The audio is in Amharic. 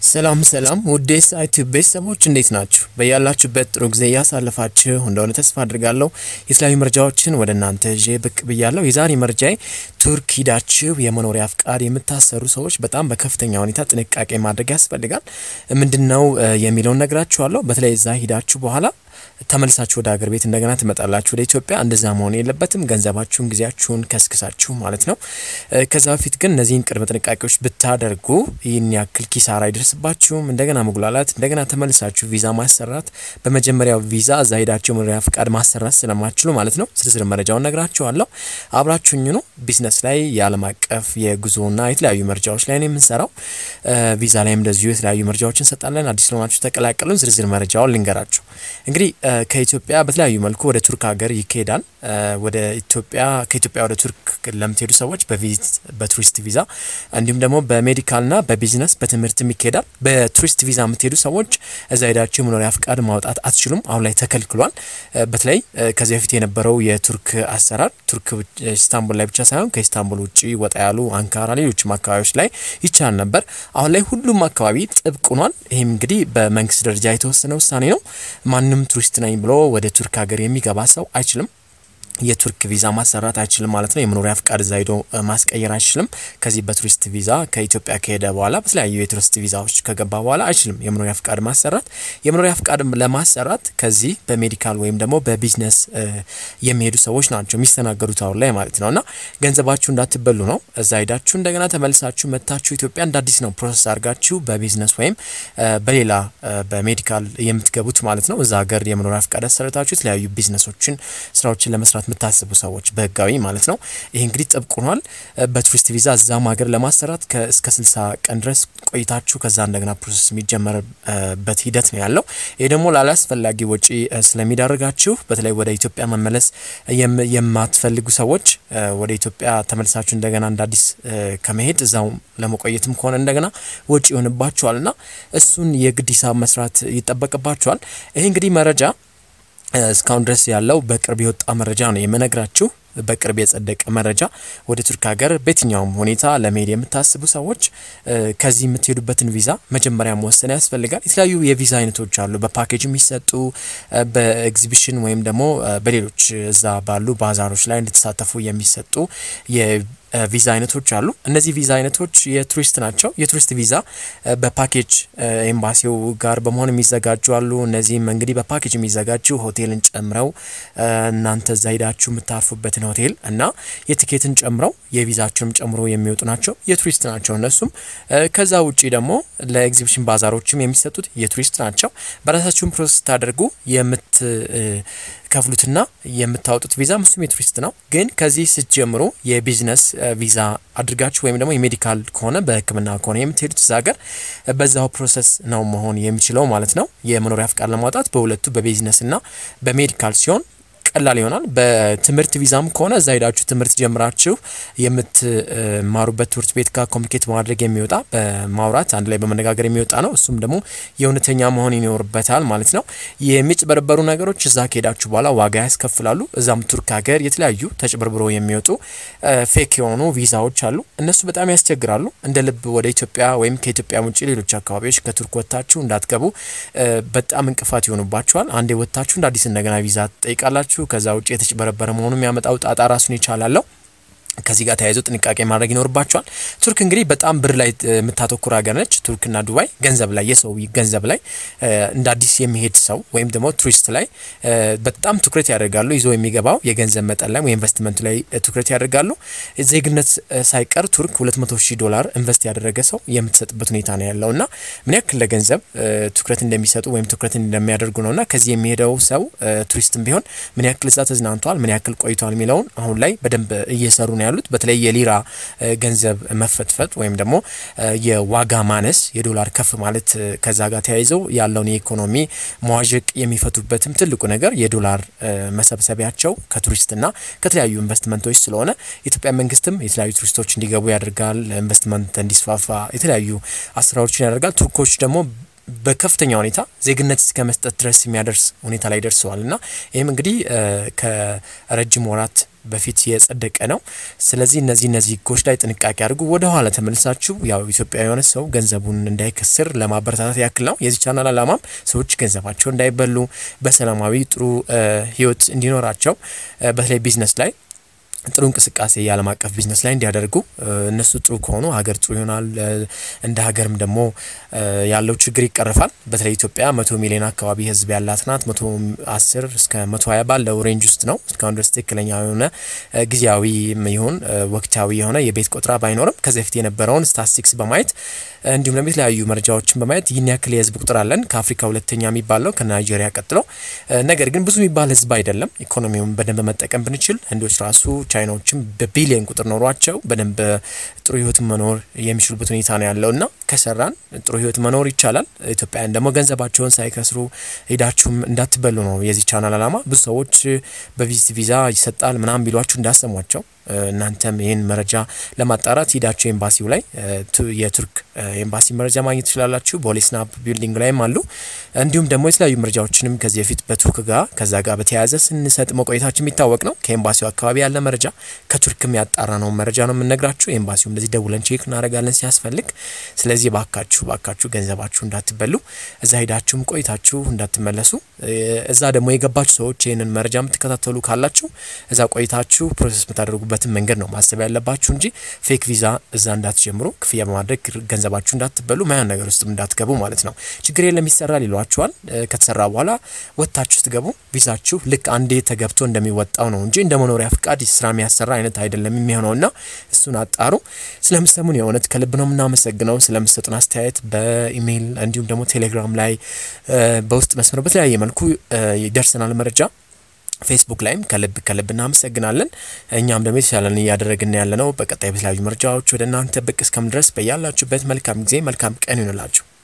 ሰላም ሰላም ውዴ ሳይት ቤተሰቦች እንዴት ናችሁ? በያላችሁበት ጥሩ ጊዜ እያሳለፋችሁ እንደሆነ ተስፋ አድርጋለሁ። የተለያዩ መረጃዎችን ወደ እናንተ ይዤ ብቅ ብያለሁ። የዛሬ መረጃዬ ቱርክ ሂዳችሁ የመኖሪያ ፍቃድ የምታሰሩ ሰዎች በጣም በከፍተኛ ሁኔታ ጥንቃቄ ማድረግ ያስፈልጋል። ምንድን ነው የሚለውን ነግራችኋለሁ። በተለይ እዛ ሂዳችሁ በኋላ ተመልሳችሁ ወደ ሀገር ቤት እንደገና ትመጣላችሁ ወደ ኢትዮጵያ። እንደዛ መሆን የለበትም። ገንዘባችሁን፣ ጊዜያችሁን ከስክሳችሁ ማለት ነው። ከዛ በፊት ግን እነዚህን ቅድመ ጥንቃቄዎች ብታደርጉ ይህን ያክል ኪሳራ አይደርስባችሁም። እንደገና መጉላላት፣ እንደገና ተመልሳችሁ ቪዛ ማሰራት፣ በመጀመሪያው ቪዛ እዛ ሄዳችሁ መኖሪያ ፍቃድ ማሰራት ስለማችሉ ማለት ነው። ዝርዝር መረጃውን ነግራችኋለሁ። አብራችሁኝ ነው። ቢዝነስ ላይ የዓለም አቀፍ የጉዞና የተለያዩ መረጃዎች ላይ ነው የምንሰራው። ቪዛ ላይም እንደዚሁ የተለያዩ መረጃዎችን እንሰጣለን። አዲስ ለሆናችሁ ተቀላቀሉን። ዝርዝር መረጃውን ልንገራችሁ እንግዲህ ከኢትዮጵያ በተለያዩ መልኩ ወደ ቱርክ ሀገር ይካሄዳል። ወደ ኢትዮጵያ ከኢትዮጵያ ወደ ቱርክ ለምትሄዱ ሰዎች በቱሪስት ቪዛ እንዲሁም ደግሞ በሜዲካልና በቢዝነስ በትምህርትም ይካሄዳል። በቱሪስት ቪዛ የምትሄዱ ሰዎች እዛ ሄዳችሁ የመኖሪያ ፍቃድ ማውጣት አትችሉም። አሁን ላይ ተከልክሏል። በተለይ ከዚህ በፊት የነበረው የቱርክ አሰራር ቱርክ ኢስታንቡል ላይ ብቻ ሳይሆን ከኢስታንቡል ውጭ ወጣ ያሉ አንካራ፣ ሌሎችም አካባቢዎች ላይ ይቻል ነበር። አሁን ላይ ሁሉም አካባቢ ጥብቅ ሆኗል። ይህም እንግዲህ በመንግስት ደረጃ የተወሰነ ውሳኔ ነው። ማንም ቱሪስት ነኝ ብሎ ወደ ቱርክ ሀገር የሚገባ ሰው አይችልም። የቱርክ ቪዛ ማሰራት አይችልም ማለት ነው። የመኖሪያ ፍቃድ እዛ ሄዶ ማስቀየር አይችልም። ከዚህ በቱሪስት ቪዛ ከኢትዮጵያ ከሄደ በኋላ በተለያዩ የቱሪስት ቪዛዎች ከገባ በኋላ አይችልም የመኖሪያ ፍቃድ ማሰራት። የመኖሪያ ፍቃድ ለማሰራት ከዚህ በሜዲካል ወይም ደግሞ በቢዝነስ የሚሄዱ ሰዎች ናቸው የሚስተናገዱት አሁን ላይ ማለት ነው። እና ገንዘባችሁ እንዳትበሉ ነው። እዛ ሄዳችሁ እንደገና ተመልሳችሁ መታችሁ ኢትዮጵያ እንደ አዲስ ነው ፕሮሰስ አድርጋችሁ በቢዝነስ ወይም በሌላ በሜዲካል የምትገቡት ማለት ነው። እዛ ሀገር የመኖሪያ ፍቃድ አሰርታችሁ የተለያዩ ቢዝነሶችን ስራዎችን ለመስራት የምታስቡ ሰዎች በህጋዊ ማለት ነው። ይሄ እንግዲህ ጥብቅ ሆኗል። በቱሪስት ቪዛ እዛም ሀገር ለማሰራት እስከ ስልሳ ቀን ድረስ ቆይታችሁ ከዛ እንደገና ፕሮሰስ የሚጀመርበት ሂደት ነው ያለው። ይሄ ደግሞ ላላስፈላጊ ወጪ ስለሚዳርጋችሁ በተለይ ወደ ኢትዮጵያ መመለስ የማትፈልጉ ሰዎች ወደ ኢትዮጵያ ተመልሳችሁ እንደገና እንደ አዲስ ከመሄድ እዛው ለመቆየትም ከሆነ እንደገና ወጪ ይሆንባችኋል እና እሱን የግድ ሂሳብ መስራት ይጠበቅባችኋል። ይሄ እንግዲህ መረጃ እስካሁን ድረስ ያለው በቅርብ የወጣ መረጃ ነው የምነግራችሁ። በቅርብ የጸደቀ መረጃ ወደ ቱርክ ሀገር በየትኛውም ሁኔታ ለመሄድ የምታስቡ ሰዎች ከዚህ የምትሄዱበትን ቪዛ መጀመሪያ መወሰን ያስፈልጋል። የተለያዩ የቪዛ አይነቶች አሉ፣ በፓኬጅ የሚሰጡ በኤግዚቢሽን ወይም ደግሞ በሌሎች እዛ ባሉ ባዛሮች ላይ እንድትሳተፉ የሚሰጡ ቪዛ አይነቶች አሉ። እነዚህ ቪዛ አይነቶች የቱሪስት ናቸው። የቱሪስት ቪዛ በፓኬጅ ኤምባሲው ጋር በመሆን የሚዘጋጁ አሉ። እነዚህም እንግዲህ በፓኬጅ የሚዘጋጁ ሆቴልን ጨምረው እናንተ እዛ ሄዳችሁ የምታርፉበትን ሆቴል እና የትኬትን ጨምረው የቪዛችንም ጨምሮ የሚወጡ ናቸው። የቱሪስት ናቸው እነሱም። ከዛ ውጪ ደግሞ ለኤግዚቢሽን ባዛሮችም የሚሰጡት የቱሪስት ናቸው። በራሳችሁን ፕሮሰስ ስታደርጉ የምት ከፍሉትና የምታወጡት ቪዛ እሱም የቱሪስት ነው። ግን ከዚህ ስትጀምሩ የቢዝነስ ቪዛ አድርጋችሁ ወይም ደግሞ የሜዲካል ከሆነ በሕክምና ከሆነ የምትሄዱት እዛ ሀገር በዛው ፕሮሰስ ነው መሆን የሚችለው ማለት ነው። የመኖሪያ ፍቃድ ለማውጣት በሁለቱ በቢዝነስና በሜዲካል ሲሆን ቀላል ይሆናል። በትምህርት ቪዛም ከሆነ እዛ ሄዳችሁ ትምህርት ጀምራችሁ የምትማሩበት ትምህርት ቤት ጋር ኮሚኒኬት በማድረግ የሚወጣ በማውራት አንድ ላይ በመነጋገር የሚወጣ ነው። እሱም ደግሞ የእውነተኛ መሆን ይኖርበታል ማለት ነው። የሚጭበረበሩ ነገሮች እዛ ከሄዳችሁ በኋላ ዋጋ ያስከፍላሉ። እዛም ቱርክ ሀገር የተለያዩ ተጭበርብሮ የሚወጡ ፌክ የሆኑ ቪዛዎች አሉ። እነሱ በጣም ያስቸግራሉ። እንደ ልብ ወደ ኢትዮጵያ ወይም ከኢትዮጵያ ውጭ ሌሎች አካባቢዎች ከቱርክ ወጥታችሁ እንዳትገቡ በጣም እንቅፋት ይሆኑባችኋል። አንዴ ወጥታችሁ እንደ አዲስ እንደገና ቪዛ ትጠይቃላችሁ። ከዛ ውጭ የተጭበረበረ መሆኑ የሚያመጣው ጣጣ ራሱን ይቻላለው። ከዚህ ጋር ተያይዞ ጥንቃቄ ማድረግ ይኖርባቸዋል። ቱርክ እንግዲህ በጣም ብር ላይ የምታተኩር ሀገር ነች። ቱርክና ዱባይ ገንዘብ ላይ የሰው ገንዘብ ላይ እንደ አዲስ የሚሄድ ሰው ወይም ደግሞ ቱሪስት ላይ በጣም ትኩረት ያደርጋሉ። ይዞ የሚገባው የገንዘብ መጠን ላይ ኢንቨስትመንቱ ላይ ትኩረት ያደርጋሉ። ዜግነት ሳይቀር ቱርክ 200 ሺህ ዶላር ኢንቨስት ያደረገ ሰው የምትሰጥበት ሁኔታ ነው ያለው እና ምን ያክል ለገንዘብ ትኩረት እንደሚሰጡ ወይም ትኩረት እንደሚያደርጉ ነው እና ከዚህ የሚሄደው ሰው ቱሪስትም ቢሆን ምን ያክል እዛ ተዝናንቷል፣ ምን ያክል ቆይቷል የሚለውን አሁን ላይ በደንብ እየሰሩ ነው ያሉት በተለይ የሊራ ገንዘብ መፈትፈት ወይም ደግሞ የዋጋ ማነስ የዶላር ከፍ ማለት ከዛ ጋር ተያይዘው ያለውን የኢኮኖሚ መዋዠቅ የሚፈቱበትም ትልቁ ነገር የዶላር መሰብሰቢያቸው ከቱሪስትና ከተለያዩ ኢንቨስትመንቶች ስለሆነ የኢትዮጵያ መንግስትም የተለያዩ ቱሪስቶች እንዲገቡ ያደርጋል። ኢንቨስትመንት እንዲስፋፋ የተለያዩ አሰራሮችን ያደርጋል። ቱርኮች ደግሞ በከፍተኛ ሁኔታ ዜግነት እስከ መስጠት ድረስ የሚያደርስ ሁኔታ ላይ ደርሰዋል እና ይህም እንግዲህ ከረጅም ወራት በፊት የጸደቀ ነው። ስለዚህ እነዚህ እነዚህ ህጎች ላይ ጥንቃቄ አድርጉ። ወደ ኋላ ተመልሳችሁ ያው ኢትዮጵያ የሆነ ሰው ገንዘቡን እንዳይከስር ለማበረታታት ያክል ነው። የዚህ ቻናል አላማም ሰዎች ገንዘባቸው እንዳይበሉ በሰላማዊ ጥሩ ህይወት እንዲኖራቸው በተለይ ቢዝነስ ላይ ጥሩ እንቅስቃሴ የዓለም አቀፍ ቢዝነስ ላይ እንዲያደርጉ እነሱ ጥሩ ከሆኑ ሀገር ጥሩ ይሆናል። እንደ ሀገርም ደግሞ ያለው ችግር ይቀርፋል። በተለይ ኢትዮጵያ መቶ ሚሊዮን አካባቢ ህዝብ ያላት ናት። መቶ አስር እስከ መቶ ሀያ ባለው ሬንጅ ውስጥ ነው። እስካሁን ድረስ ትክክለኛ የሆነ ጊዜያዊ ይሁን ወቅታዊ የሆነ የቤት ቆጠራ ባይኖርም ከዚህ በፊት የነበረውን ስታቲስቲክስ በማየት እንዲሁም ደግሞ የተለያዩ መረጃዎችን በማየት ይህን ያክል የህዝብ ቁጥር አለን። ከአፍሪካ ሁለተኛ የሚባለው ከናይጄሪያ ቀጥሎ። ነገር ግን ብዙ የሚባል ህዝብ አይደለም። ኢኮኖሚውን በደንብ መጠቀም ብንችል ህንዶች ራሱ ቻይናዎችም በቢሊየን ቁጥር ኖሯቸው በደንብ ጥሩ ህይወት መኖር የሚችሉበት ሁኔታ ነው ያለው እና ከሰራን ጥሩ ህይወት መኖር ይቻላል። ኢትዮጵያውያን ደግሞ ገንዘባቸውን ሳይከስሩ ሄዳችሁም እንዳትበሉ ነው የዚህ ቻናል አላማ። ብዙ ሰዎች በቪዚት ቪዛ ይሰጣል ምናምን ቢሏችሁ እንዳሰሟቸው እናንተም ይህን መረጃ ለማጣራት ሂዳችሁ ኤምባሲው ላይ የቱርክ ኤምባሲ መረጃ ማግኘት ትችላላችሁ። ቦሌ ስናፕ ቢልዲንግ ላይም አሉ። እንዲሁም ደግሞ የተለያዩ መረጃዎችንም ከዚህ በፊት በቱርክ ጋር ከዛ ጋር በተያያዘ ስንሰጥ መቆየታችን የሚታወቅ ነው። ከኤምባሲው አካባቢ ያለ መረጃ ከቱርክም ያጣራ ነው መረጃ ነው የምንነግራችሁ። ኤምባሲው እንደዚህ ደውለን ቼክ እናደርጋለን ሲያስፈልግ። ስለዚህ ባካችሁ ባካችሁ ገንዘባችሁ እንዳትበሉ፣ እዛ ሂዳችሁም ቆይታችሁ እንዳትመለሱ። እዛ ደግሞ የገባችሁ ሰዎች ይህንን መረጃ የምትከታተሉ ካላችሁ እዛ ቆይታችሁ ፕሮሰስ የምታደርጉበት የሚያደርጉበትን መንገድ ነው ማሰብ ያለባችሁ እንጂ ፌክ ቪዛ እዛ እንዳትጀምሩ፣ ክፍያ በማድረግ ገንዘባችሁ እንዳትበሉ፣ ማያን ነገር ውስጥም እንዳትገቡ ማለት ነው። ችግር የለም ይሰራል ይሏችኋል። ከተሰራ በኋላ ወጥታችሁ ስትገቡ ቪዛችሁ ልክ አንዴ ተገብቶ እንደሚወጣው ነው እንጂ እንደ መኖሪያ ፍቃድ ስራ የሚያሰራ አይነት አይደለም የሚሆነው እና እሱን አጣሩ። ስለምሰሙን የእውነት ከልብ ነው የምናመሰግነው። ስለምሰጡን አስተያየት በኢሜይል እንዲሁም ደግሞ ቴሌግራም ላይ በውስጥ መስመር በተለያየ መልኩ ይደርሰናል መረጃ ፌስቡክ ላይም ከልብ ከልብ እናመሰግናለን። እኛም ደግሞ የተሻለን እያደረግን ያለ ነው። በቀጣይ በተለያዩ መረጃዎች ወደ እናንተ ብቅ እስከምድረስ በያላችሁበት መልካም ጊዜ መልካም ቀን ይሆንላችሁ።